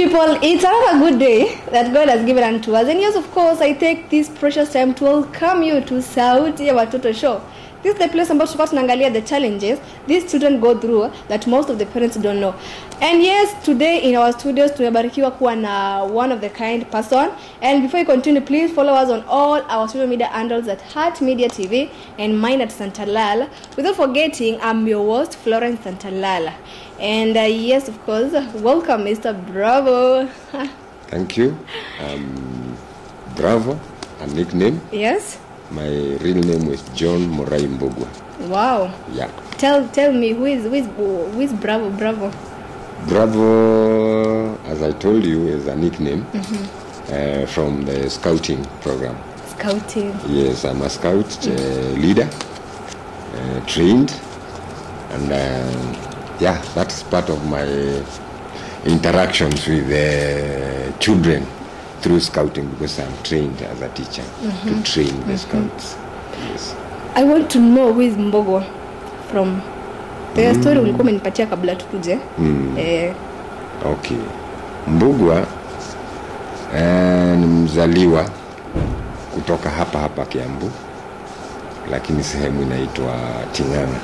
people, it's another good day that God has given unto us. And yes, of course, I take this precious time to welcome you to Sauti ya Watoto Show. This is the place ambapo tutakuwa tunaangalia the challenges these children go through that most of the parents don't know. And yes, today in our studios tumebarikiwa kuwa na one of the kind person. And before you continue, please follow us on all our social media handles at Heart Media TV and mine at Santalal. Without forgetting, I'm your host, Florence Santalala. And uh, yes, of course, welcome, Mr. Bravo. Thank you. Um, Bravo, a nickname. yes? My real name is John Morai Mbogwa. Wow. Yeah. Tell tell me who is who is who is Bravo Bravo? Bravo, as I told you, is a nickname uh, from the scouting program. Scouting. Yes, I'm a scout uh, leader, uh, trained, and uh, yeah, that's part of my interactions with the children through scouting because I'm trained as a teacher to train the scouts. Yes. I want to know who is Mbogo from the story ulikuwa umenipatia kabla tukuje. Eh, Okay. Mbugwa eh, ni mzaliwa kutoka hapa hapa Kiambu, lakini sehemu inaitwa Ting'ang'a.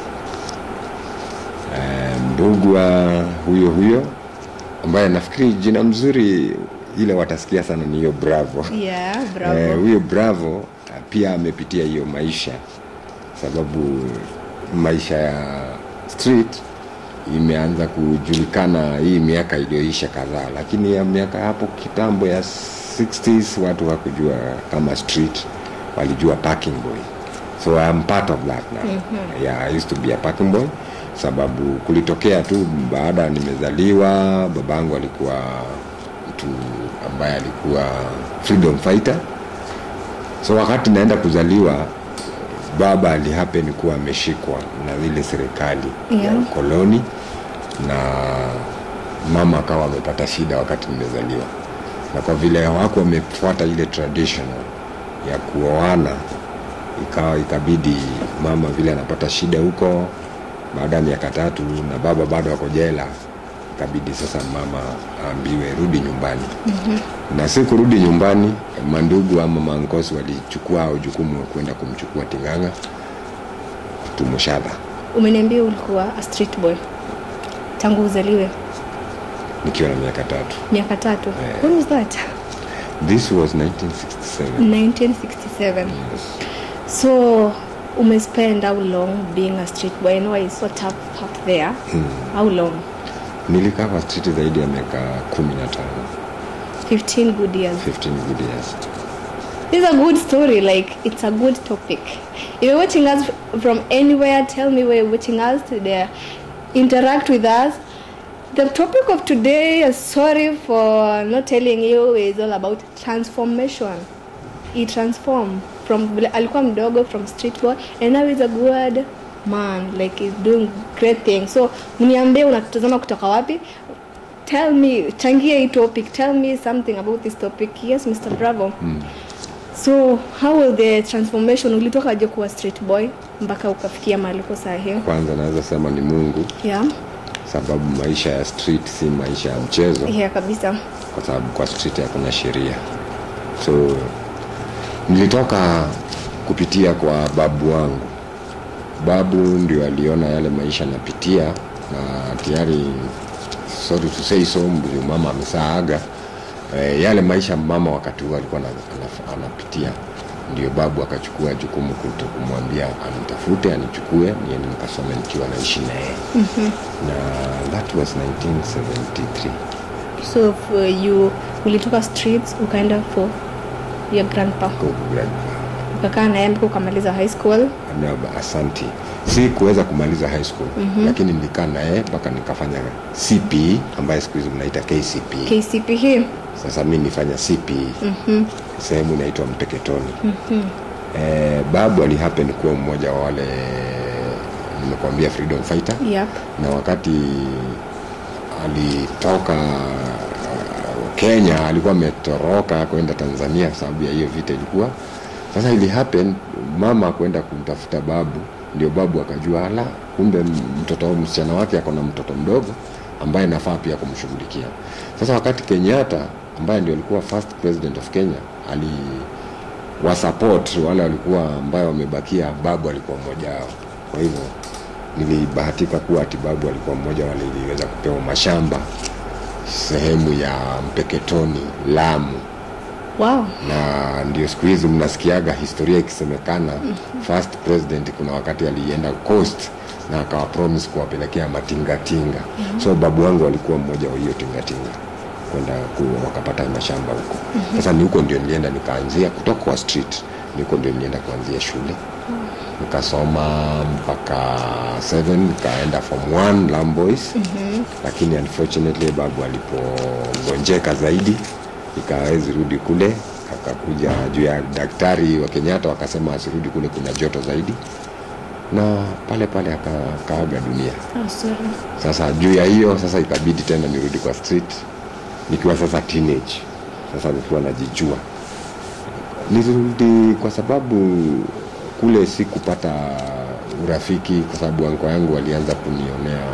Eh, Mbugwa huyo huyo ambaye nafikiri jina mzuri ile watasikia sana ni hiyo Bravo. yeah, Bravo. Eh, huyo Bravo eh, pia amepitia hiyo maisha, sababu maisha ya street imeanza kujulikana hii miaka iliyoisha kadhaa, lakini ya miaka hapo kitambo ya 60s watu hakujua kama street, walijua parking boy. So I'm part of that now. Yeah, I used to be a parking boy sababu kulitokea tu baada nimezaliwa, babangu alikuwa mtu ambaye alikuwa freedom fighter. So wakati naenda kuzaliwa baba alihappen kuwa ameshikwa na ile serikali ya Yeah. ukoloni na mama akawa amepata shida wakati nimezaliwa, na kwa vile hawako wamefuata ile traditional ya kuoana, ikawa ikabidi mama vile anapata shida huko, baada ya miaka tatu na baba bado ako jela, ikabidi sasa mama aambiwe rudi nyumbani na si kurudi nyumbani, mandugu ama mankosi walichukua au jukumu wa kwenda kumchukua Ting'ang'a Tumushadha Umeniambia ulikuwa a street boy tangu uzaliwe nikiwa na miaka tatu. miaka tatu. Eh. When was that? This was 1967. 1967. So umespend how long being a street boy? I know it's so tough up there. How long? Nilikaa kwa street zaidi ya miaka 15, 15 good years. 15 good years. This is a good story. Like it's a good topic. If you're watching us from anywhere, tell me where you're watching us today. Interact with us. The topic of today, uh, sorry for not telling you, is all about transformation. He transformed from vile alikuwa mdogo from street boy and now he's a good man like he's doing great things. So mniambie unatutazama kutoka wapi? Tell me, changia hii topic. Tell me something about this topic. Yes, Mr. Bravo. So how was the transformation? Ulitoka aje kuwa street boy mpaka ukafikia mahali uko saa hii? Kwanza naweza sema ni Mungu, Yeah, sababu maisha ya street si maisha ya mchezo, yeah kabisa. kwa sababu kwa street hakuna sheria. So nilitoka kupitia kwa babu wangu. Babu ndio aliona yale maisha napitia, na tayari sorry to say so, ndio mama amesaaga. E, yale maisha mama wakati huo alikuwa ana- ana- anapitia, ndio babu akachukua jukumu kuto kumwambia anitafute anichukue niende nikasome nikiwa naishi naye mm-hmm. na that was 1973 So if you ulitoka streets ukaenda for your grandpa Go grandpa. ukakaa naye mpaka ukamaliza high school. Na asanti si kuweza kumaliza high school mm-hmm. lakini nilikaa naye mpaka nikafanya cpe ambaye siku hizi mnaita kcpe KCPE. sasa mi nifanya cpe mm-hmm. sehemu inaitwa mpeketoni mm-hmm. eh, babu alihappen kuwa mmoja wa wale nimekuambia freedom fighter Yep. na wakati alitoka uh, Kenya alikuwa ametoroka kwenda Tanzania kwa sababu ya hiyo vita ilikuwa sasa. Ili happen mama kwenda kumtafuta babu, ndio babu akajua ala, kumbe mtoto msichana wake ako na mtoto mdogo ambaye nafaa pia kumshughulikia sasa wakati kenyatta ambaye ndio alikuwa first president of kenya ali wasupport wale walikuwa ambayo wamebakia babu alikuwa mmoja wao kwa hivyo nilibahatika kuwa ati babu alikuwa mmoja wale iliweza kupewa mashamba sehemu ya mpeketoni lamu wow na ndio siku hizi mnasikiaga historia ikisemekana first president kuna wakati alienda coast na akawa promise kuwapelekea matingatinga so babu wangu alikuwa mmoja wa hiyo tingatinga kwenda ku- wakapata mashamba huko sasa ni huko ndio nilienda nikaanzia kutoka kwa street ni huko ndio nilienda kuanzia shule nikasoma mpaka 7 nikaenda form 1 Lamboys mm-hmm. lakini unfortunately babu alipogonjeka zaidi ikawezi rudi kule akakuja juu ya daktari wa Kenyatta wakasema asirudi kule kuna joto zaidi na pale pale aka- akaaga dunia oh, sorry sasa juu ya hiyo sasa ikabidi tena nirudi kwa street nikiwa sasa teenage sasa nikiwa najijua nilirudi kwa sababu kule sikupata urafiki kwa sababu anko yangu walianza kunionea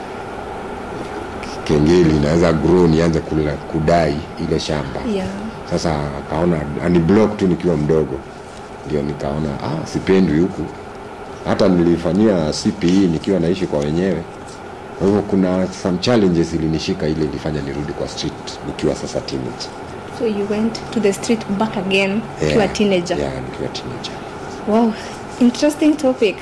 kengeli naweza grow nianze kula, kudai ile shamba yeah sasa akaona aniblock tu nikiwa mdogo ndio nikaona ah, sipendwi huku hata nilifanyia cpe nikiwa naishi kwa wenyewe kwa hivyo kuna some challenges ilinishika ile ilifanya nirudi kwa street nikiwa sasa teenage so you went to the street back again ukiwa teenager yeah, nikiwa teenager wow interesting topic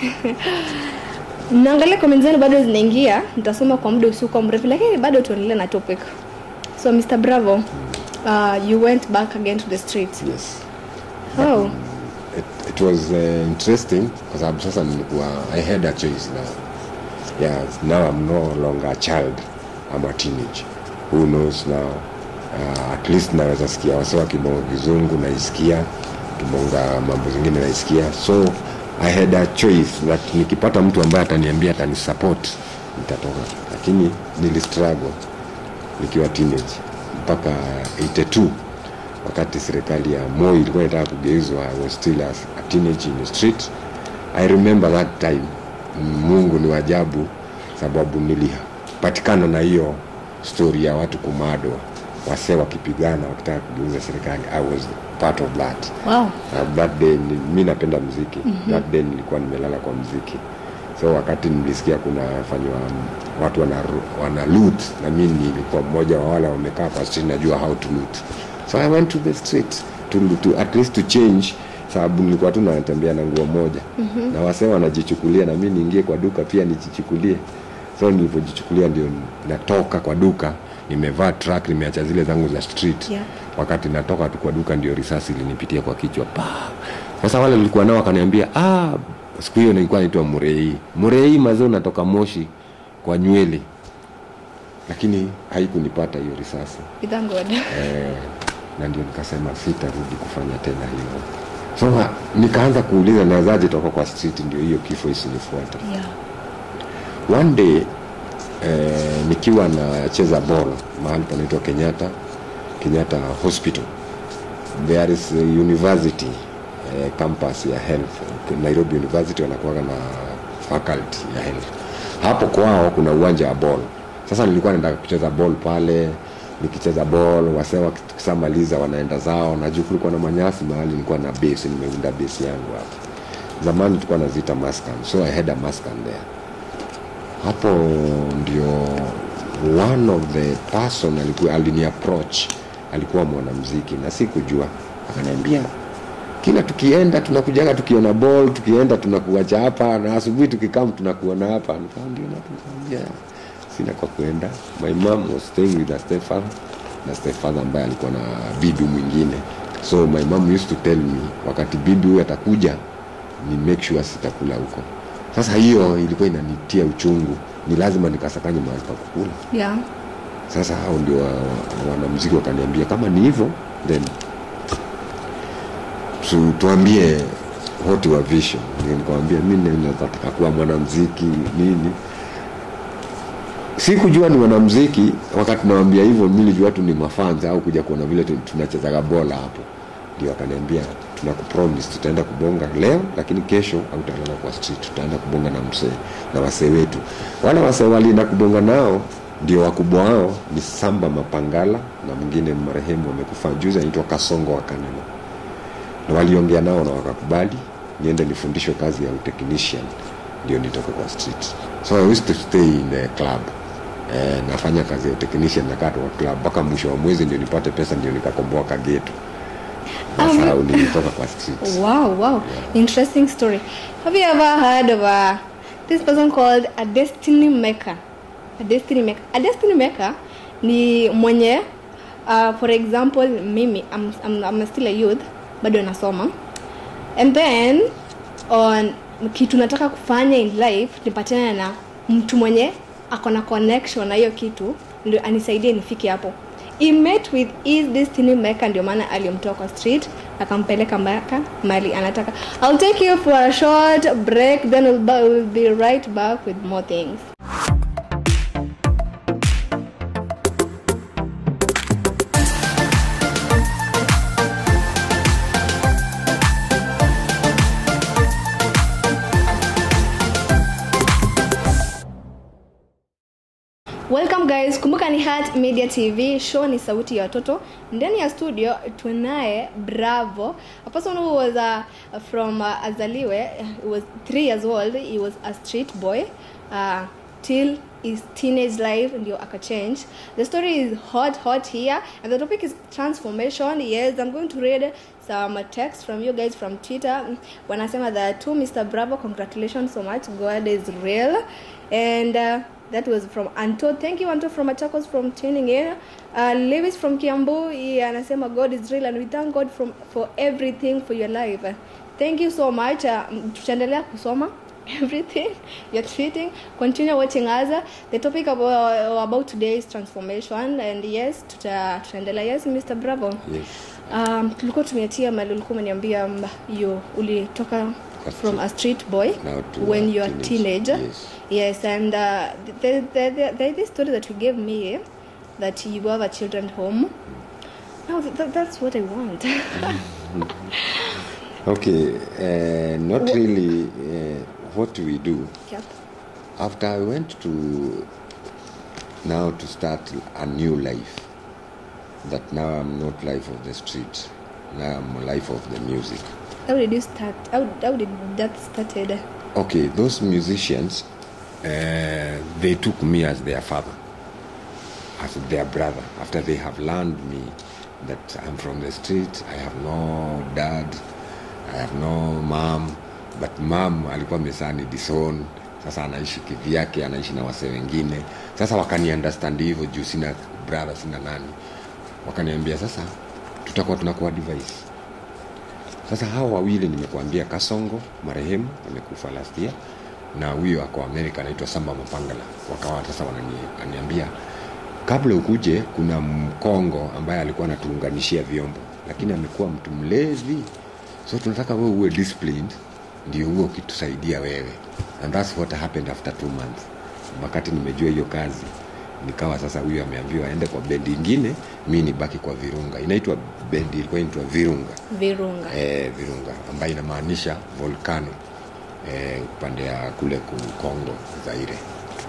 naangalia comment zenu bado zinaingia nitasoma kwa muda usiokuwa mrefu lakini bado tuendelee na topic so mr bravo uh, you went back again to the street yes oh it, it was uh, interesting kwa sababu sasa nilikuwa i had a choice now yes now i'm no longer a child i'm a teenage who knows now uh, at least naweza sikia wase wakibonga kizungu naisikia kibonga mambo zingine naisikia so i had a choice that nikipata mtu ambaye ataniambia atanisupport nitatoka lakini nilistruggle nikiwa teenage mpaka 82 wakati serikali ya Moi ilikuwa inataka kugeuzwa I was still a, a teenage in the street I remember that time Mungu ni wajabu sababu nilipatikana na hiyo story ya watu kumadwa wasee wakipigana wakitaka kugeuza serikali I was part of that wow uh, that day ni- mi napenda mziki mm-hmm. that day nilikuwa nimelala kwa mziki so wakati nilisikia kuna fanywa watu wana, wana loot na mi nilikuwa mmoja wa wale wamekaa kwa street najua how to loot so i went to the street to, to at least to change sababu nilikuwa tu natembea na nguo moja mm-hmm. na wasee wanajichukulia na mi niingie kwa duka pia nijichukulie so nilipojichukulia ndio natoka kwa duka nimevaa track nimeacha zile zangu za street Yeah. wakati natoka tu kwa duka ndio risasi ilinipitia kwa kichwa pa sasa wale nilikuwa nao wakaniambia ah, siku hiyo nilikuwa naitwa murei murei mazee unatoka moshi kwa nywele lakini haikunipata hiyo risasi we thank god eh, na ndio nikasema sitarudi kufanya tena hivyo so ha- nikaanza kuuliza nawezaje toka kwa street ndio hiyo kifo isinifuate yeah one day eh, nikiwa nacheza ball mahali panaitwa kenyatta kenyatta hospital there is a university eh, campus ya health nairobi university wanakuwaga na faculty ya health hapo kwao kuna uwanja wa ball sasa nilikuwa nataka kucheza ball pale nikicheza ball wasee wakishamaliza wanaenda zao na juu kulikuwa na manyasi mahali nilikuwa na base nimeunda base yangu hapo zamani tulikuwa naziita maskan so i had a maskan there hapo ndio one of the person alikuwa alini approach alikuwa mwanamziki na sikujua akaniambia kila tukienda tunakujaga tukiona ball tukienda tunakuacha hapa na asubuhi tukikam tunakuona hapa nikawa ndio nakuambia sina kwa kuenda my mom was staying with a stepfather na stepfather ambaye alikuwa na bibi mwingine so my mom used to tell me wakati bibi huyu atakuja ni make sure sitakula huko sasa hiyo ilikuwa inanitia uchungu ni lazima nikasakanye mahali pa kukula yeah sasa hao ndio wa- wa- wanamziki wakaniambia kama ni hivyo then tu, tuambie what your vision Ndio nikamwambia mi nataka kuwa mwanamziki nini sikujua ni wanamziki wakati nawambia hivyo mi nilijua tu ni mafanza au kuja kuona vile tu- tunachezaga bola hapo ndio akaniambia tunakupromise tutaenda kubonga leo lakini kesho hautalala kwa street tutaenda kubonga na msee na wasee wetu wale wasee walienda kubonga nao ndio wakubwa wao ni samba mapangala na mwingine marehemu amekufa juzi anaitwa kasongo wa kanema na waliongea nao na wakakubali niende nifundishwe kazi ya utechnician ndio nitoke kwa street so I used to stay in the club eh, nafanya kazi ya technician nakaa tu kwa club mpaka mwisho wa mwezi ndio nipate pesa ndio nikakomboa kageto sasa Um, nilitoka kwa street Wow, wow. Interesting story. Have you ever heard of uh, this person called a destiny maker? A destiny maker. A destiny maker ni mwenye uh, for example mimi I'm, I'm, I'm still a youth bado nasoma and then on kitu nataka kufanya in life nipatane na mtu mwenye ako na connection na hiyo kitu ndio anisaidie nifike hapo he met with his destiny maker ndio maana alimtoa kwa street akampeleka mpaka mali anataka i'll take you for a short break then we'll, ba- we'll be right back with more things welcome guys kumbuka ni Heart media tv show ni sauti ya watoto ndani ya studio tunaye bravo a person who was uh, from uh, azaliwe he was three years old he was a street boy uh, till his teenage life ndio akachange the story is hot hot here and the topic is transformation yes i'm going to read some text from you guys from twitter wanasema that to mr bravo congratulations so much god is real and uh, that was from anto thank you anto from machakos from tuning in uh, lewis from kiambu he anasema god is real and we thank god from, for everything for your life thank you so much uh, tutaendelea kusoma everything you're treating continue watching us the topic about, about today is transformation and yes tuta- tutaendelea yes mr bravo yes. um, tulikuwa tumeatia mali ulikuwa umeniambia um, you ulitoka from a street boy Now to when a you are teenage, teenager yes. yes and uh, there, there, there, there is this story that you gave me that you have a children home now th- that's what i want okay uh, not really uh, what do we do yep. after I went to now to start a new life, that now I'm not life of the street, now I'm a life of the music. how did you start how, how did that started Okay, those musicians, uh, they took me as their father, as their brother. After they have learned me that I'm from the street, I have no dad, I have no mom, but mom alikuwa mesani disown. Sasa anaishi kivyake, anaishi na wase wengine. Sasa wakani understand hivyo juu sina brother, sina nani, wakaniambia sasa tutakuwa tunakuwa device sasa hawa wawili nimekuambia kasongo marehemu amekufa last year na huyo ako amerika anaitwa samba mapangala wakawa sasa wananiambia kabla ukuje kuna mkongo ambaye alikuwa anatuunganishia vyombo lakini amekuwa mtu mlevi so tunataka wewe uwe disciplined ndio huo ukitusaidia wewe and that's what happened after two months wakati nimejua hiyo kazi nikawa sasa huyu ameambiwa aende kwa bendi ingine mi nibaki kwa virunga inaitwa bendi ilikuwa inaitwa virunga virunga eh, virunga ambayo inamaanisha volcano eh, upande ya kule ku- Kongo Zaire.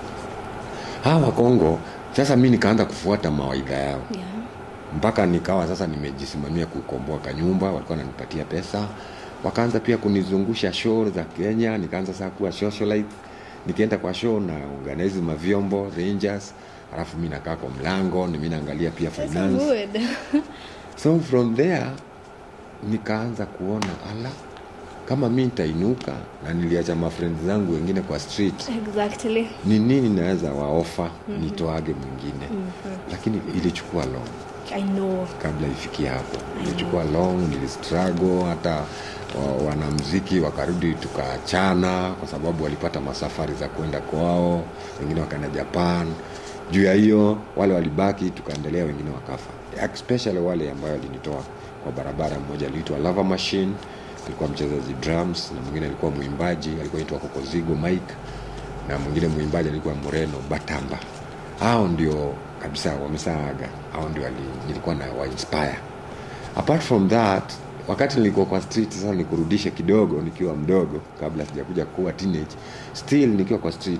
Hawa Kongo sasa mi nikaanza kufuata mawaidha yao yeah. mpaka nikawa sasa nimejisimamia kukomboa kanyumba, walikuwa wananipatia pesa, wakaanza pia kunizungusha show za Kenya, nikaanza sasa kuwa socialite. Nikienda kwa show na organize mavyombo Rangers, alafu mi nakaa kwa mlango, ni mi naangalia pia That's finance good so from there nikaanza kuona ala kama mi nitainuka na niliacha mafrendi zangu wengine kwa street exactly ni nini naweza waofa mm-hmm. nitoage mwingine mm-hmm. lakini ilichukua long i know kabla ifikie hapo ilichukua long nilistruggle hata wa- wanamziki wakarudi tukaachana kwa sababu walipata masafari za kwenda kwao wengine wakaenda japan juu ya hiyo wale walibaki tukaendelea wengine wakafa especially wale ambayo walinitoa kwa barabara mmoja aliitwa lava machine alikuwa mchezaji drums na mwingine alikuwa mwimbaji alikuwa naitwa kokozigo mike na mwingine mwimbaji alikuwa moreno batamba hao ndio kabisa wamesaaga hao ndio wali- nilikuwa na wainspire apart from that wakati nilikuwa kwa street sasa nikurudishe kidogo nikiwa mdogo kabla sijakuja kuwa teenage still nikiwa kwa street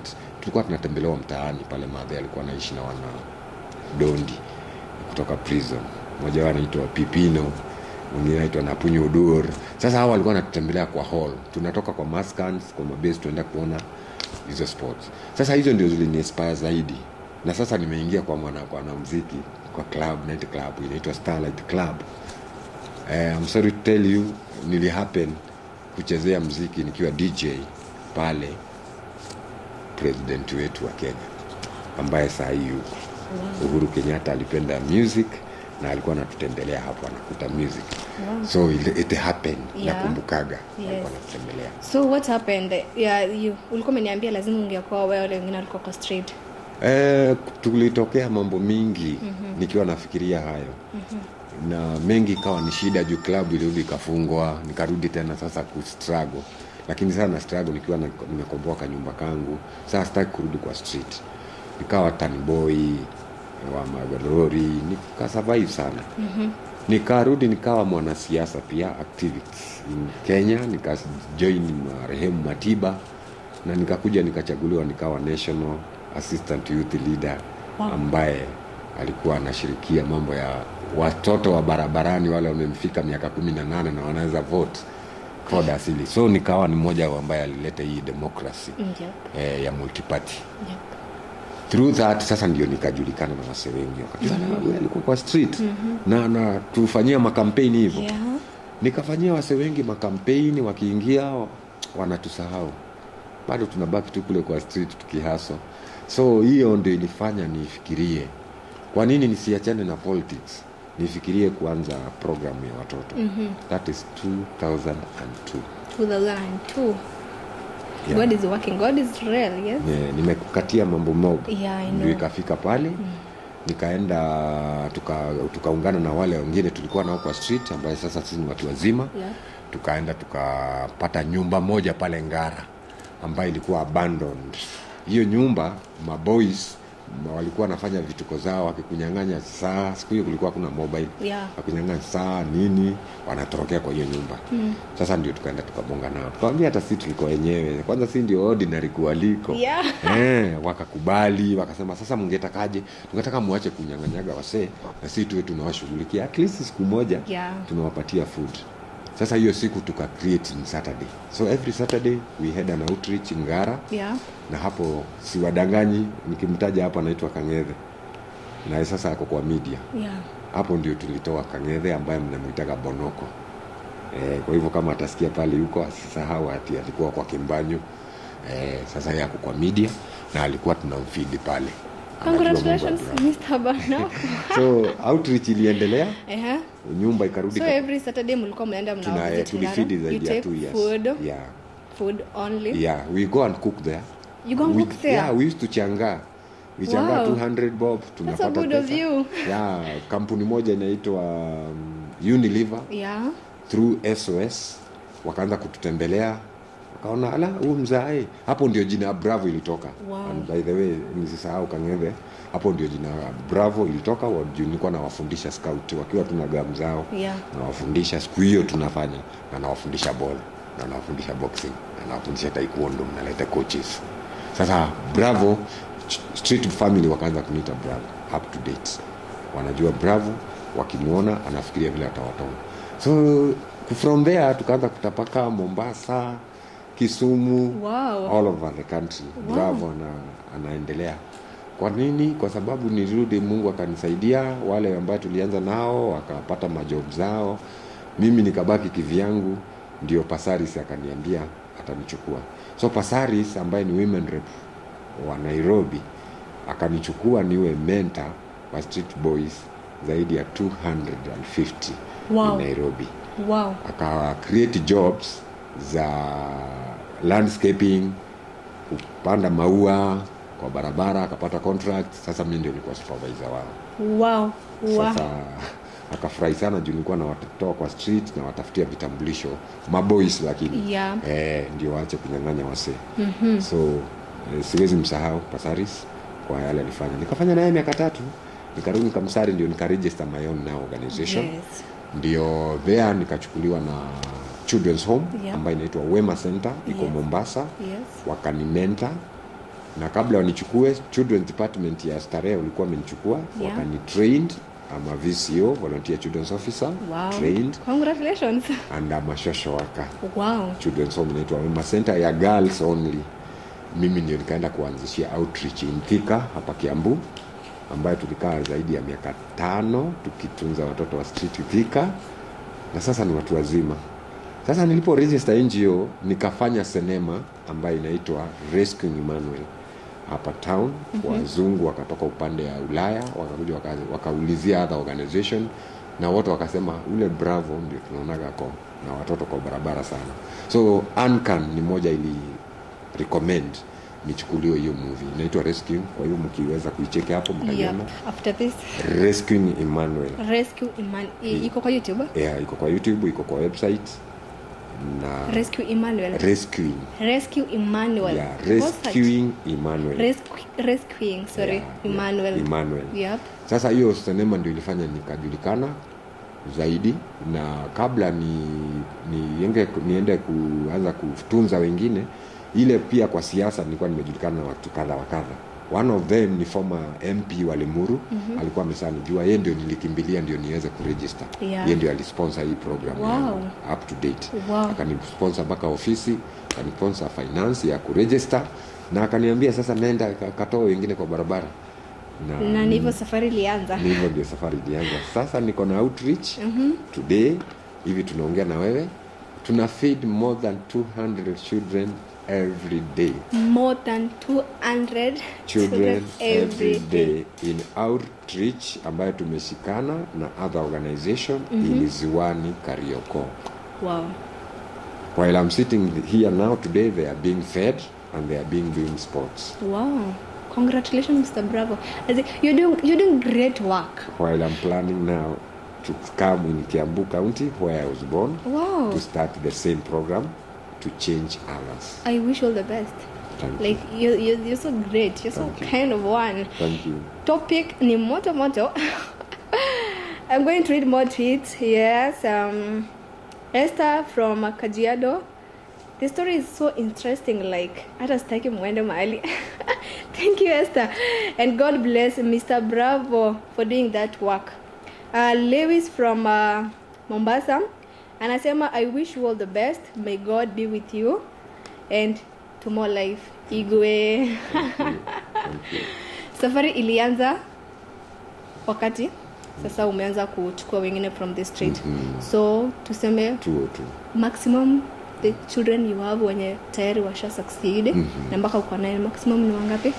tulikuwa tunatembelewa mtaani pale madhe alikuwa anaishi na wana dondi kutoka prison mmoja wao anaitwa pipino mwingine anaitwa napunyu udur sasa hawa walikuwa wanatutembelea kwa hall tunatoka kwa maskans kwa mabase tuenda kuona hizo sports sasa hizo ndio ziliniinspire zaidi na sasa nimeingia kwa mwana kwa mwanamuziki kwa club night club inaitwa starlight club eh, I'm sorry to tell you nili happen kuchezea mziki nikiwa dj pale president wetu wa kenya ambaye saa hii yuko uhuru kenyatta alipenda music na alikuwa anatutembelea hapo anakuta music so it, it happened Yeah. nakumbukaga Yes. alikuwa anatutembelea so what happened yeah, you ulikuwa umeniambia lazima ungekuwa wewe wale wengine walikuwa kwa street Eh, tulitokea mambo mingi mm-hmm. nikiwa nafikiria hayo mm-hmm. na mengi ikawa ni shida juu klabu ilirudi ikafungwa nikarudi tena sasa kustruggle lakini sasa na struggle nikiwa na- nimekomboa kanyumba kangu sasa sitaki kurudi kwa street nikawa tanboy wa magalori nikasurvive sana mm-hmm. nikarudi nikawa mwanasiasa pia activist in kenya nikajoin marehemu matiba na nikakuja nikachaguliwa nikawa national assistant youth leader Wow. ambaye alikuwa anashirikia mambo ya watoto wa barabarani wale wamemfika miaka kumi na nane na wanaweza vote code asili so nikawa ni mmoja wa ambaye alileta hii democracy yep. eh, ya multiparty Yep. through that sasa ndio nikajulikana na wase wengi wakajua mm-hmm. alikuwa kwa street mm-hmm. na, na tufanyia makampeni hivyo Yeah. nikafanyia wase wengi makampeni wakiingia wanatusahau bado tunabaki tu kule kwa street tukihaso so hiyo ndio ilifanya nifikirie kwa nini nisiachane na politics nifikirie kuanza programu ya watoto mm-hmm. that is 2002 2002 Yeah. god is working god is real yes Ne- nimekukatia mambo mob Yeah, I ndio know. ikafika pale mm. nikaenda tuka- tukaungana na wale wengine tulikuwa nao kwa street ambaye sasa sisi ni watu wazima Yeah. tukaenda tukapata nyumba moja pale ngara ambayo ilikuwa abandoned hiyo nyumba maboys ma- walikuwa wanafanya vituko zao wakikunyang'anya saa siku hiyo kulikuwa kuna mobile Yeah. wakinyang'anya saa nini wanatorokea kwa hiyo nyumba mm. sasa ndio tukaenda tukabonga nao tukawambia hata si tuliko wenyewe kwanza si ndio ordinary kualiko Yeah. eh, wakakubali wakasema sasa mngetakaje tungetaka muache kunyang'anyaga wasee na si tuwe tunawashughulikia at least siku moja Yeah. tunawapatia food sasa hiyo siku tuka create in saturday so every saturday we had an outreach ngara yeah na hapo siwadanganyi nikimtaja hapa anaitwa kang'ethe naye sasa ako kwa media yeah hapo ndio tulitoa kang'ethe ambaye mnamwitaga bonoko e, kwa hivyo kama atasikia pale huko asisahau ati alikuwa kwa kimbanyo e, sasa yeye ako kwa media na alikuwa tunamfidi pale Anajua mambo ya congratulations drama. mr banoko so outreach iliendelea uh-huh. nyumba ikarudi so ka- every saturday mlikuwa mnaenda tuna mna eh, visit tulifidi Ngara. You zaidi ya take two years food yeah food only yeah we go and cook there You go and we, cook there? yeah we used to changa we changa Wow. 200 bob That's tunapata so good of pesa. you. yeah kampuni moja inaitwa um, Unilever yeah through sos wakaanza kututembelea wakaona ala huu mzae hapo ndio jina bravo ilitoka Wow. and by the way nisisahau kang'ethe hapo ndio jina bravo ilitoka wa- juu nilikuwa nawafundisha scout wakiwa tuna gamu zao Yeah. nawafundisha siku hiyo tunafanya na nawafundisha ball na nawafundisha boxing na nawafundisha taekwondo naleta coaches sasa bravo ch- street family wakaanza kuniita bravo up to date wanajua bravo wakimwona anafikiria vile atawatoa so from there tukaanza kutapaka mombasa kisumu Wow. all over the country Wow. bravo ana, anaendelea kwa nini kwa sababu nirudi mungu akanisaidia wale ambao tulianza nao wakapata majob zao mimi nikabaki kivyangu ndio pasaris akaniambia atanichukua so pasaris ambaye ni women rep wa nairobi akanichukua niwe mentor wa street boys zaidi ya 250 Wow. in nairobi wow aka create jobs za landscaping kupanda maua kwa barabara akapata contract sasa mi ndio nilikuwa supervisor wao wow wow sasa akafurahi sana juu nilikuwa nawatoa kwa street na watafutia vitambulisho maboys lakini Yeah. eh, ndio waache kunyang'anya wasee mm-hmm. so eh, siwezi msahau pasaris kwa yale alifanya nikafanya naye miaka tatu nikarudi nikamsari ndio nikaregister my own now organization Yes. ndio there nikachukuliwa na children's home Yeah. ambayo inaitwa wema center iko Yes. mombasa Yes. wakanimenta na kabla wanichukue children's department ya starehe walikuwa wamenichukua Yeah. wakani trained I'm a VCO volunteer children's officer wow trained congratulations and I'm a social worker wow children's home inaitwa Wema Center ya girls only. Mimi ndio nikaenda kuanzishia outreach in Thika hapa Kiambu, ambayo tulikaa zaidi ya miaka tano tukitunza watoto wa street Thika, na sasa ni watu wazima. Sasa nilipo register NGO nikafanya sinema ambayo inaitwa Rescuing Emmanuel hapa town. mm-hmm. Wazungu wakatoka upande ya Ulaya wakakuja waka, wakaulizia other organization na wote wakasema ule Bravo ndio tunaonaga ko na watoto kwa barabara sana, so Ancan ni moja ili recommend nichukuliwe hiyo movie inaitwa Rescue. Kwa hiyo mkiweza kuicheki hapo yep. mtaiona after this Rescuing Emmanuel. rescue Iman i- iko kwa youtube Yeah, iko kwa YouTube, iko kwa website na rescue emmanuel Rescuing. rescue emmanuel Yeah, Go search. Rescuing Emmanuel. Rescu- rescuing sorry Yeah, yeah, emmanuel Emmanuel. yep Sasa hiyo sinema ndio ilifanya nikajulikana zaidi, na kabla ni, niende, niende kuanza kutunza wengine, ile pia kwa siasa nilikuwa nimejulikana na watu kadha wa kadha. One of them ni former MP wa Limuru mm-hmm. alikuwa ameshanijua, yeye ndio nilikimbilia ndio niweze kuregister. Yeah. Yeye ndio alisponsor hii program Wow. yangu, up to date Wow. akanisponsor mpaka ofisi, akanisponsor finance ya kuregister na akaniambia sasa nenda ka- katoa wengine kwa barabara na ni hivyo safari ilianza ni hivyo ndio safari ilianza sasa niko na outreach mm-hmm. today hivi tunaongea na wewe tuna feed more than 200 children every day more than 200 children every day in outreach ambayo tumeshikana na other organization mm-hmm. ili ziwani karioko wow while i'm sitting here now today they are being fed and they are being doing sports wow congratulations mr bravo As in, you're doing you're doing great work while i'm planning now to come in kiambu county where i was born wow to start the same program to change others. i wish you all the best Thank like you you're, you're so great you're so Thank you. kind of one you. Thank you. topic ni moto moto i'm going to read more tweets yes um esther from kajiado the story is so interesting like hata sitaki mwende mahali thank you esther and god bless mr bravo for doing that work uh, lewis from uh, mombasa anasema i wish you all the best may god be with you and to more life igwe Thank you. safari ilianza wakati sasa umeanza kuchukua wengine from the street Mhm. so tuseme Tuo tu. maximum the children you have wenye tayari washa succeed na mpaka uko naye maximum ni wangapi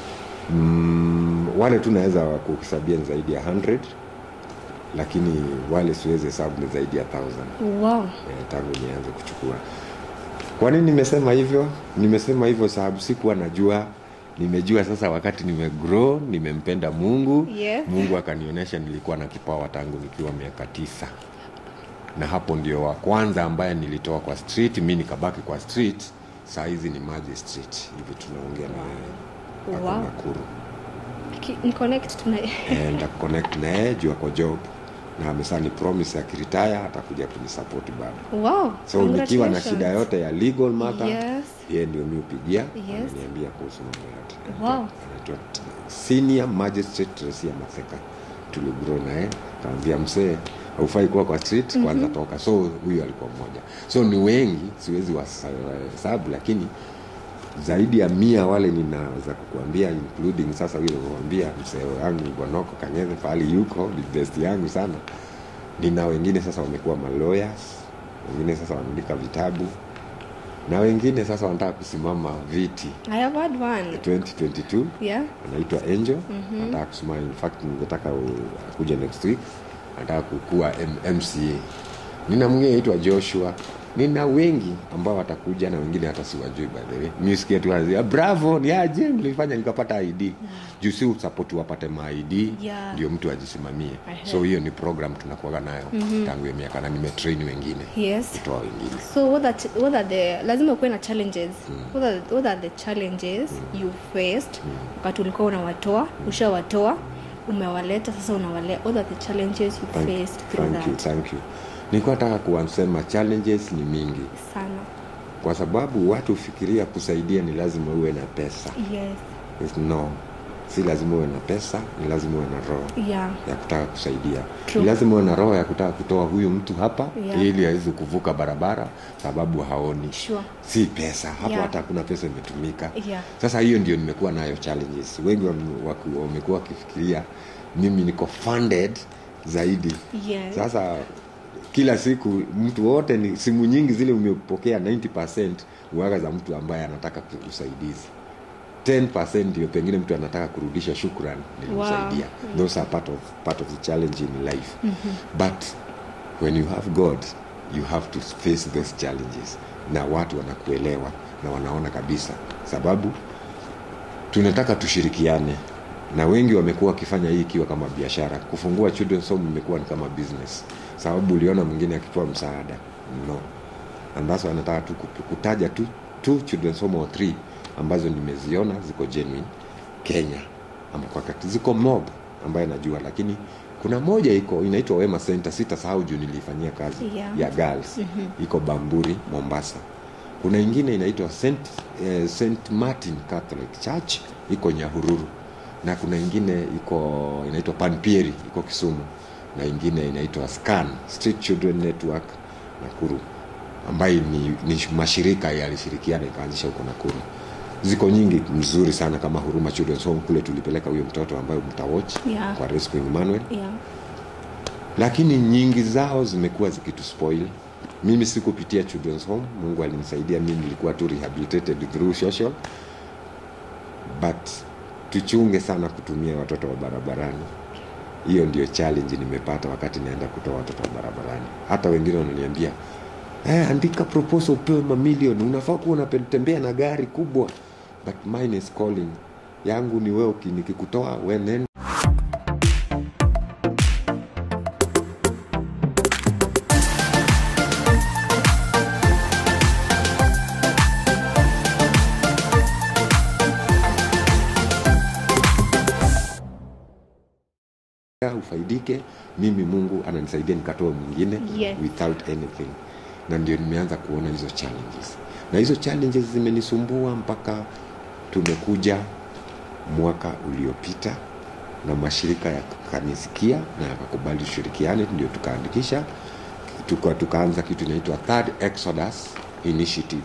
Mm, wale tu naweza kuhesabia ni zaidi ya 100 lakini wale siwezi hesabu ni zaidi ya 1000 wow eh, tangu nianze kuchukua. Kwa nini nimesema hivyo? Nimesema hivyo sababu sikuwa najua. Nimejua sasa wakati nimegrow, nimempenda Mungu. Yes. Mungu akanionyesha nilikuwa na kipawa tangu nikiwa miaka tisa, na hapo ndio wa kwanza ambaye nilitoa kwa street, mi nikabaki kwa street. Saa hizi ni Maji Street, hivi tunaongea na wewe ako Wow. Nakuru Ki- ni connect tuna Eh, nda connect na yeye juu ako job na amesha ni promise akiritaya atakuja kunisupport bado wow so nikiwa na congratulations. shida yote ya legal matter Yes. yeye ndio mi upigia Yes. ananiambia kuhusu mambo yote Wow. anaitwa senior magistrate Teresia Maseka tuligro naye kaambia msee haufai kuwa kwa street kwanza toka so huyu alikuwa mmoja so ni wengi siwezi wahesabu lakini zaidi ya mia wale ninaweza kukuambia including sasa huyo kuambia msee wangu bwanoko kanyeze pahali yuko ni best yangu sana nina wengine sasa wamekuwa malawyers wengine sasa wanaandika vitabu na wengine sasa wanataka kusimama viti i have had one 2022 yeah anaitwa Angel mm-hmm. anataka kusimama in fact ningetaka u- akuje next week anataka kukua M- MCA nina mwingine anaitwa Joshua nina wengi ambao watakuja na wengine hata siwajui by the way misikia tu wanasema, bravo ni aje mlifanya nikapata ID juu si usapoti wapate ma ID Yeah. ndio mtu ajisimamie I heard. so hiyo ni program tunakuaga nayo mm-hmm. tangu hiyo miaka na nimetrain wengine yes kutoa wengine so what are, ch- what are the lazima ukuwe na challenges what, are, what are the challenges you faced wakati ulikuwa unawatoa ushawatoa umewaleta sasa unawalea what are the challenges you Thank, faced through thank you, that thank you. Nilikuwa nataka kuwasema challenges ni mingi sana kwa sababu watu fikiria kusaidia ni lazima uwe na pesa yes Is no si lazima uwe na pesa ni lazima uwe na roho yeah ya kutaka kusaidia True. ni lazima uwe na roho ya kutaka kutoa huyu mtu hapa Yeah. ili aweze kuvuka barabara sababu haoni sure si pesa hapo Yeah. hata hakuna pesa imetumika yeah sasa hiyo ndio nimekuwa nayo challenges wengi wame- waku- wamekuwa wakifikiria mimi niko funded zaidi yes sasa kila siku mtu wote ni simu nyingi zile umepokea 90 uaga za mtu ambaye anataka ku- usaidizi 10 ndio pengine mtu anataka kurudisha shukran nilimsaidia Wow. those are part of, part of the challenge in life but when you have god you have to face those challenges na watu wanakuelewa na wanaona kabisa sababu tunataka tushirikiane na wengi wamekuwa wakifanya hii ikiwa kama biashara kufungua children's home imekuwa ni kama business sababu uliona mwingine akipewa msaada no ambazo anataka tu kup- kutaja tu two children's home or three ambazo nimeziona ziko genuine kenya ama kwa kati ziko mob ambayo najua lakini kuna moja iko inaitwa wema center sitasahau juu niliifanyia kazi Yeah. ya girls iko bamburi mombasa kuna ingine inaitwa Saint, eh, Saint Martin Catholic Church iko Nyahururu na kuna ingine iko inaitwa Panpieri iko Kisumu na ingine inaitwa Scan Street Children Network Nakuru ambayo ni, ni mashirika yalishirikiana ikaanzisha huko Nakuru. Ziko nyingi mzuri sana kama Huruma Children's Home kule tulipeleka huyo mtoto ambayo mtawatch Yeah. kwa Rescue Emmanuel yeah lakini nyingi zao zimekuwa zikituspoil mimi sikupitia children's home mungu alinisaidia mimi nilikuwa tu rehabilitated through social but tuchunge sana kutumia watoto wa barabarani hiyo ndio challenge nimepata wakati naenda kutoa watoto wa barabarani hata wengine wananiambia eh, andika proposal upewe mamilioni unafaa kuwa unatembea na gari kubwa but mine is calling yangu ni wewe uki- nikikutoa we nenda ufaidike mimi mungu ananisaidia nikatoa mwingine Yes. without anything na ndio nimeanza kuona hizo challenges na hizo challenges zimenisumbua mpaka tumekuja mwaka uliopita na mashirika yakanisikia na yakakubali tushirikiane ndio tukaandikisha tuka, tukaanza kitu inaitwa third exodus initiative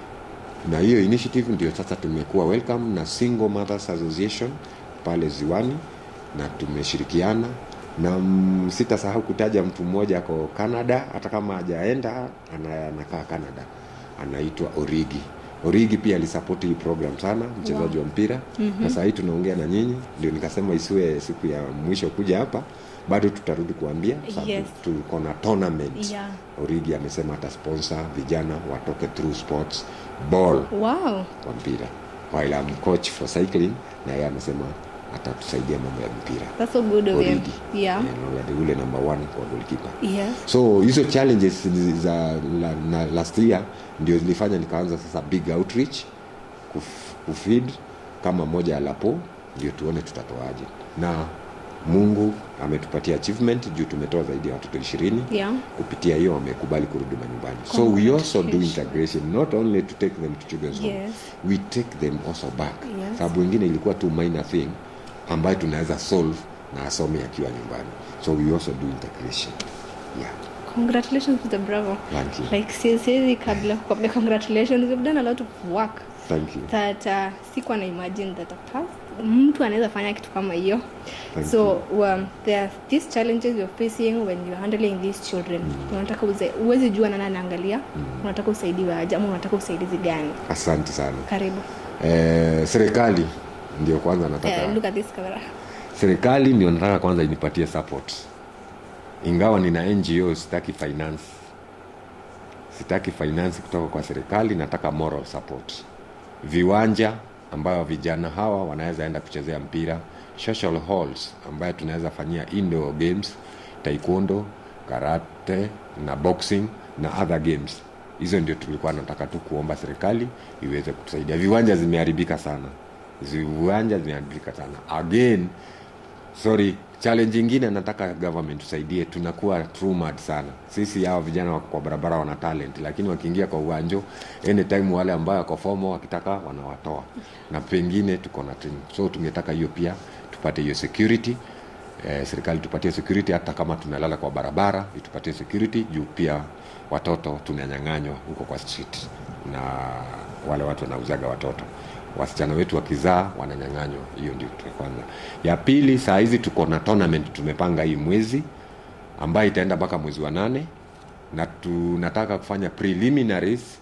na hiyo initiative ndio sasa tumekuwa welcome na single mothers association pale ziwani na tumeshirikiana na mm, sitasahau kutaja mtu mmoja ako canada hata kama hajaenda ana- anakaa canada anaitwa origi origi pia alisapoti hii program sana mchezaji wa mpira mm-hmm. na saa hii tunaongea na nyinyi ndio nikasema isiwe siku ya mwisho kuja hapa bado tutarudi kuambia sababu Yes. tuko na tournament Yeah. origi amesema atasponsor vijana watoke through sports ball wow kwa mpira while I'm coach for cycling na yeye amesema atatusaidia mambo ya mpira that's so good of him Origi. yeah Eh, na ule number one kwa goalkeeper yes so hizo challenges zi- za la, na last year ndio zilifanya nikaanza sasa big outreach kuf, kufeed kama moja ya lapo ndio tuone tutatoaje na mungu ametupatia achievement juu tumetoa zaidi ya watoto ishirini yeah kupitia hiyo wamekubali kurudi manyumbani so we also do Congratulations. integration not only to take them to children's home Yes. we take them also back Yes. sababu ingine ilikuwa tu minor thing ambayo tunaweza solve na asome akiwa nyumbani so we also do integration yeah congratulations Mr. Bravo thank you like si- siwezi kabla kukwambia congratulations you've done a lot of work thank you that uh, sikuwa na imagine that a past mtu anaweza fanya kitu kama hiyo Thank so um, there are these challenges you're facing when you're handling these children unataka uze- huwezi jua nani anaangalia unataka usaidiwe aje ama unataka usaidizi gani asante sana karibu eh, serikali ndio kwanza nataka uh, look at this camera serikali ndio nataka kwanza inipatie support ingawa nina ngo sitaki finance sitaki finance kutoka kwa serikali nataka moral support viwanja ambayo vijana hawa wanaweza enda kuchezea mpira social halls ambayo tunaweza fanyia indoor games taekwondo karate na boxing na other games hizo ndio tulikuwa nataka tu kuomba serikali iweze kutusaidia viwanja zimeharibika sana viwanja zimeharibika sana again sorry challenge ingine nataka government tusaidie tunakuwa true mad sana sisi hawa vijana wako kwa barabara wana talent lakini wakiingia kwa uwanjo anytime wale ambayo wako fomo wakitaka wanawatoa na pengine tuko na training so tungetaka hiyo pia tupate hiyo security eh, serikali tupatie security hata kama tunalala kwa barabara itupatie security juu pia watoto tunanyang'anywa huko kwa street na wale watu wanauzaga watoto wasichana wetu wakizaa wananyang'anywa hiyo ndio kitu ya kwanza ya pili saa hizi tuko na tournament tumepanga hii mwezi ambayo itaenda mpaka mwezi wa nane na tunataka kufanya preliminaries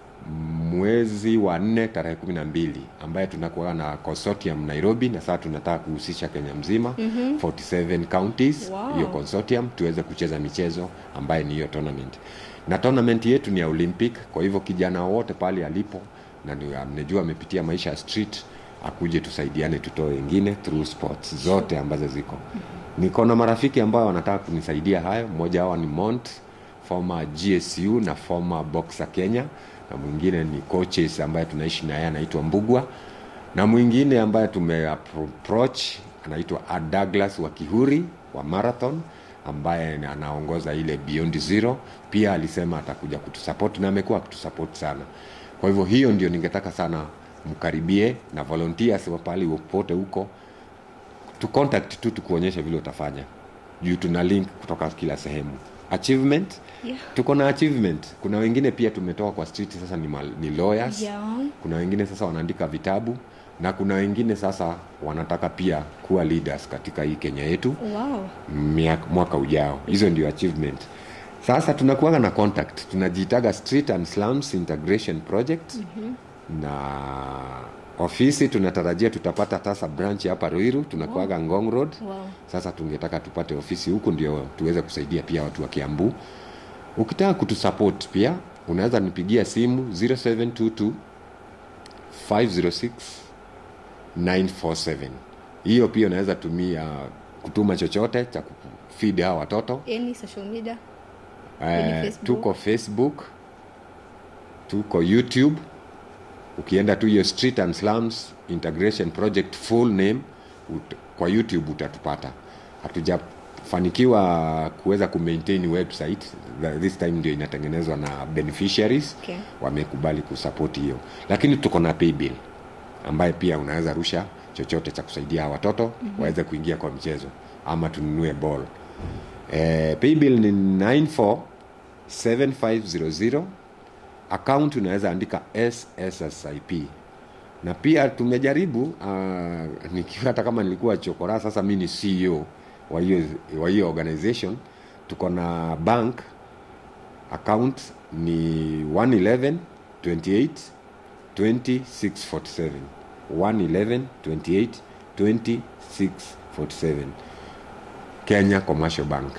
mwezi wa nne tarehe kumi na mbili ambaye tunakuwa na consortium nairobi na sasa tunataka kuhusisha kenya mzima mm-hmm. 47 counties Wow. hiyo consortium tuweze kucheza michezo ambaye ni hiyo tournament na tournament yetu ni ya olympic kwa hivyo kijana wote pale alipo na ni- amejua amepitia maisha ya street akuje tusaidiane tutoe wengine through sports zote ambazo ziko niko na marafiki ambao wanataka kunisaidia hayo mmoja wao ni mont former gsu na former boxer kenya na mwingine ni coaches ambaye tunaishi naye anaitwa mbugwa na mwingine ambaye tumeapproach anaitwa Ad douglas wa kihuri wa marathon ambaye ni- anaongoza ile beyond zero pia alisema atakuja kutusupport na amekuwa akitusupport sana kwa hivyo hiyo ndio ningetaka sana mkaribie na volunteers wa pahali popote huko tu contact tu tukuonyeshe vile utafanya juu tuna link kutoka kila sehemu achievement Yeah. tuko na achievement kuna wengine pia tumetoka kwa street sasa ni, mal, ni lawyers Yeah. kuna wengine sasa wanaandika vitabu na kuna wengine sasa wanataka pia kuwa leaders katika hii kenya yetu Wow. miaka, mwaka ujao hizo ndio achievement sasa tunakuanga na contact tunajiitaga street and slums integration project mm-hmm. na ofisi tunatarajia tutapata sasa branch hapa ruiru tunakuaga wow. ngong road Wow. sasa tungetaka tupate ofisi huku ndio tuweze kusaidia pia watu wa kiambu ukitaka kutusupport pia unaweza nipigia simu 0722 506 947 hiyo pia unaweza tumia kutuma chochote cha kufeed hawa watoto Any social media? Eh, Facebook? tuko facebook tuko youtube ukienda tu hiyo street and slums integration project full name ut, kwa youtube utatupata hatujafanikiwa kuweza kumaintain website The- this time ndio inatengenezwa na beneficiaries Okay. wamekubali kusupport hiyo lakini tuko na paybill ambaye pia unaweza rusha chochote cha kusaidia hawa watoto mm-hmm. waweze kuingia kwa mchezo ama tununue ball eh, paybill ni 947500 account unaweza andika sssip na pia tumejaribu uh, nikiwa hata kama nilikuwa chokora sasa mi ni ceo wa hiyo wa hiyo organization tuko na bank account ni 111 28 2647 111 28 2647 Kenya Commercial Bank.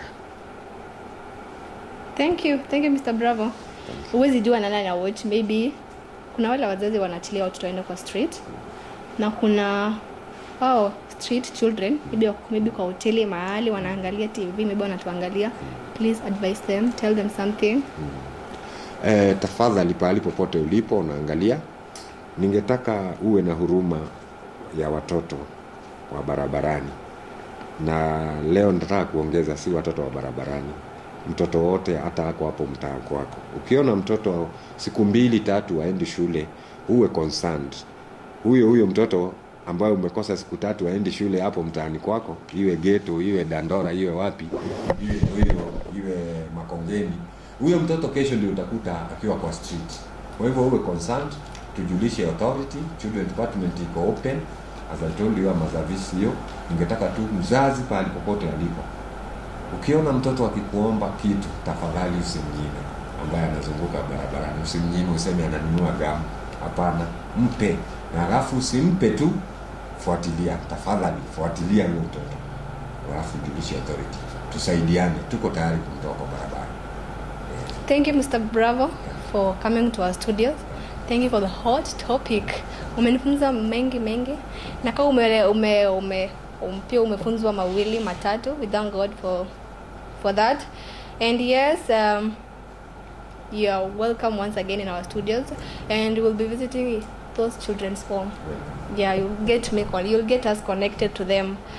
Thank you. Thank you Mr. Bravo. Huwezi jua na nani na watch maybe kuna wale wazazi wanaachilia watoto waende kwa street na kuna wao street children maybe, wako- maybe kwa hoteli mahali wanaangalia TV maybe wanatuangalia please advise them tell them something Eh, tafadhali pahali popote ulipo unaangalia, ningetaka uwe na huruma ya watoto wa barabarani, na leo nataka kuongeza, si watoto wa barabarani, mtoto wote, hata ako hapo mtaa kwako. Ukiona mtoto siku mbili tatu aendi shule, uwe concerned. Huyo huyo mtoto ambaye umekosa siku tatu aendi shule hapo mtaani kwako, iwe geto, iwe Dandora, iwe wapi, iwe Ruiru, iwe Makongeni, huyo mtoto kesho ndio utakuta akiwa kwa street. Kwa hivyo uwe concerned, tujulishe authority, children department iko open as I told you, ama service hiyo. Ningetaka tu mzazi pahali popote alipo, ukiona mtoto akikuomba kitu, tafadhali usimnyime, ambaye anazunguka barabarani, usimnyime useme ananunua gamu. Hapana, mpe, na alafu usimpe tu, fuatilia, tafadhali fuatilia huyo mtoto, alafu julishe authority, tusaidiane, tuko tayari kumtoa kwa barabara. Thank you Mr. Bravo for coming to our studios. Thank you for the hot topic. Umenifunza mengi mengi na kama ume, ume, ume, um, pia umefunzwa mawili matatu. We thank God for for that. And yes, um, you are welcome once again in our studios and we'll be visiting those children's home. Yeah, you'll get me con- you'll get us connected to them.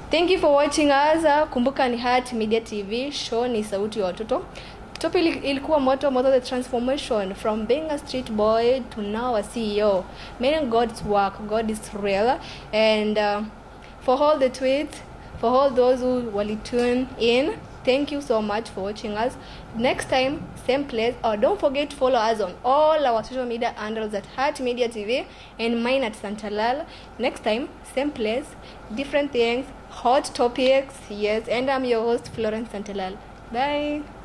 thank you for watching us Uh, kumbuka ni Heart Media TV show ni sauti ya watoto topic ili- ilikuwa moto moto the transformation from being a street boy to now a CEO meaning God's work God is real and uh, for all the tweets for all those who will tune in thank you so much for watching us next time same place or don't forget to follow us on all our social media handles at Heart Media TV and mine at Santalal next time same place different things hot topics yes and I'm your host Florence Santalal bye